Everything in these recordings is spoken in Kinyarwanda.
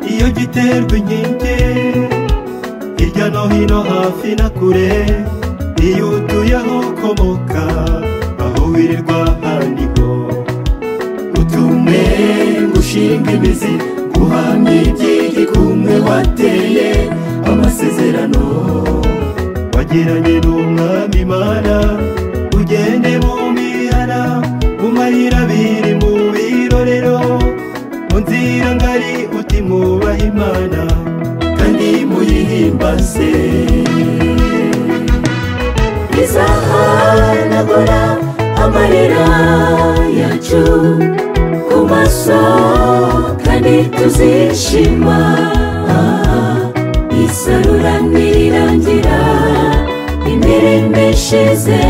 biterwa inkingi hirya no hino hafi na kure iyo utuye aho ukomoka aho wirirwa haniho utume gushinga imizi guhamya iby'igikumwe wateye amasezerano wagiranye n'umwami imana ugende mu mihana mu mayira abiri mu birorero mu nzira ngari uti mwubahe imana kandi muyihimbaze bizahanagura amarira yacu ku maso kandi tuzishima isarura nirirangira imiremeshize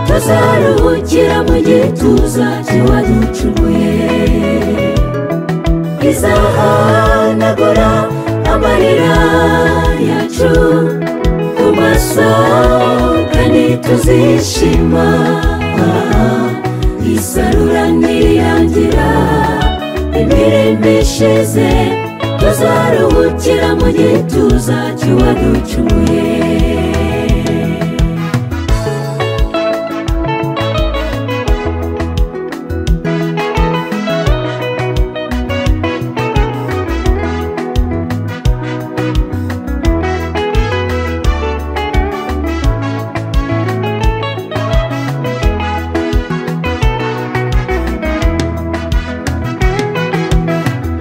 tuzaruhukira mu gituza cy'uwaducunguye izahanagura amarira yacu ku maso kandi tuzishima isarura nirirangira imiremeshize tuzaruhukira mu gituza cy'uwaducunguye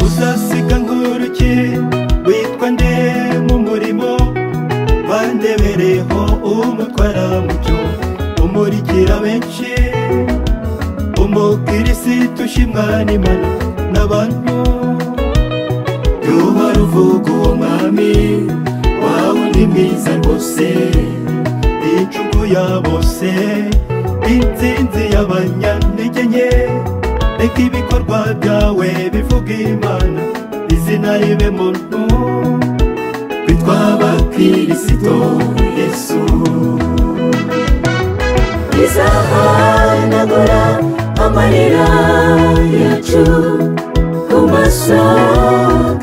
uzasiga nkuruki witwa nde mu murimo bandebereho umutwara mucyo umurikira benshi umukirisitu ushimwa n'imana n'abantu yuba ruvuga uwo mwami wawe undi mwiza rwose incugu ya bose insinzi y'abanyantege nke reka ibikorwa byawe bivuga imana izina ribe muntu witwa bakirisito yesu izahanagura amarira yacu ku maso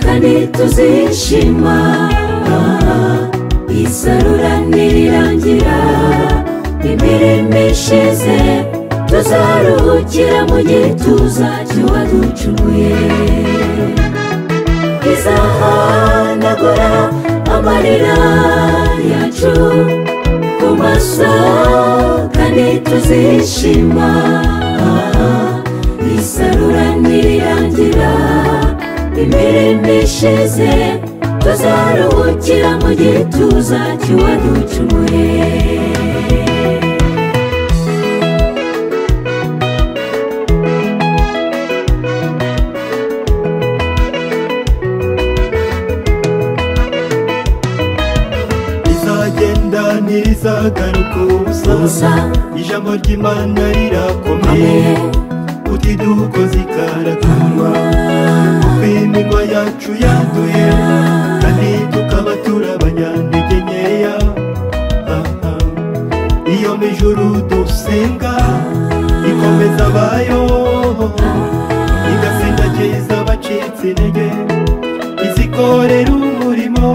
kandi tuzishima isarura nirirangira imirimo ishize tuzaruhukira mu gituza cy'uwaducunguye izahanagura amarira yacu ku maso kandi tuzishima isarura nirirangira imirimo ishize tuzaruhukira mu gituza cy'uwaducunguye izagenda ntirizagaruka ubusa Ubusa. ijambo ry'imana rirakomeye Amen. uti dukoze ikarakarwa kuko iminwa yacu yanduye kandi tukaba turabanyantege nkeya Aha. iyo mijuru dusenga ikomeza abayo igasindagiza abacitse intege izikorera umurimo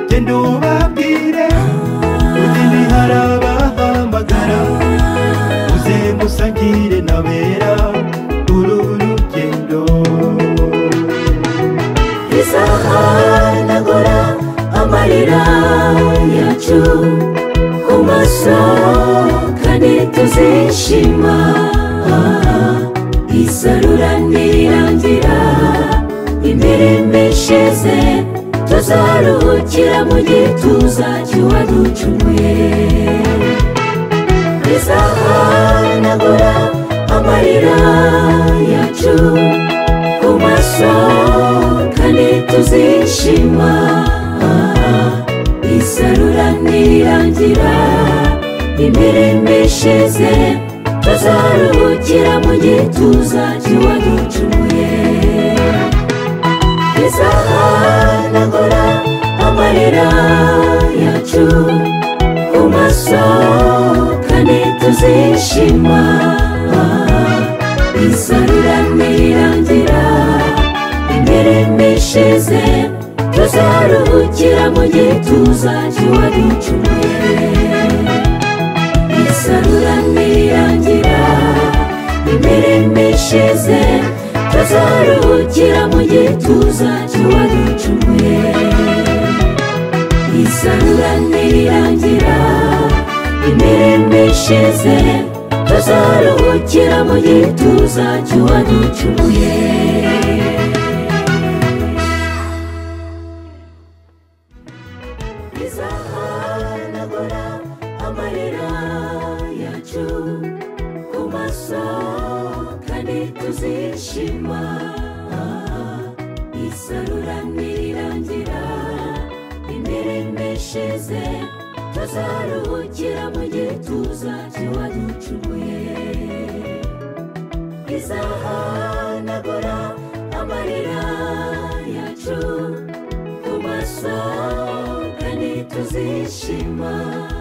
genda ubabwire udini hari abahamagara uze musangire nabera uru rugendo izahanagura amarira yacu ku maso kandi tuzishima isarura nirirangira imirimo ishize tuzaruhukira mu gituza cy'uwaducunguye izahanagura amarira yacu ku maso kandi tuzishima isarura nirirangira imirimo ishize tuzaruhukira mu gituza cy'uwaducunguye izahanagura amarira yacu ku maso kandi tuzishima isarura nirirangira imirimo ishize tuzaruhukira mu gituza cy'uwaducumuye isarura nirangira imirimo ishize tuzaruhukira mu gituza cy'uwaducumuye isarura nirangira imirimo ishize tuzaruhukira mu gituza cy'uwaducumuye bizahanagura amarira yacu ku maso kandi tuzishima isarura nirirangira imirimo ishize tuzaruhukira mu gituza cy'uwaducumuye bizahanagura amarira yacu ku maso kandi tuzishima